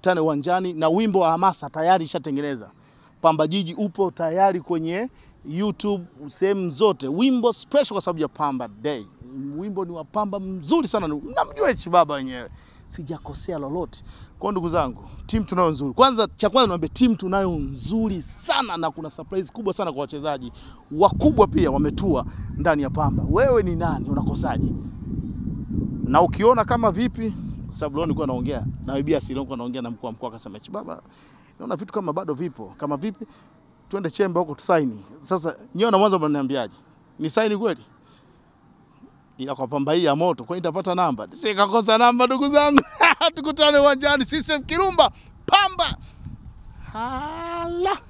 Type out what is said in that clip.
tukutane uwanjani, na wimbo wa hamasa tayari ishatengeneza. Pamba Jiji upo tayari kwenye YouTube sehemu zote, wimbo special kwa sababu ya Pamba Day. Wimbo ni wa Pamba mzuri sana, namjua hichi baba wenyewe, sijakosea lolote. Kwa hiyo ndugu zangu, timu tunayo nzuri. Kwanza cha kwanza niwaambie, timu tunayo nzuri sana, na kuna surprise kubwa sana kwa wachezaji wakubwa pia wametua ndani ya Pamba. Wewe ni nani? Unakosaje? na ukiona kama vipi, kwa sababu leo nilikuwa naongea na Bibia Silo, nilikuwa naongea na mkuu wa mkoa akasema, "Chi baba, naona vitu kama bado vipo. Kama vipi, twende chemba huko tusaini." Sasa nyewe na mwanzo mnaniambiaje? Ni saini kweli? Ila kwa Pamba hii ya moto, kwa nitapata namba? Sikakosa namba ndugu zangu. Tukutane uwanjani CCM Kirumba Pamba. Hala.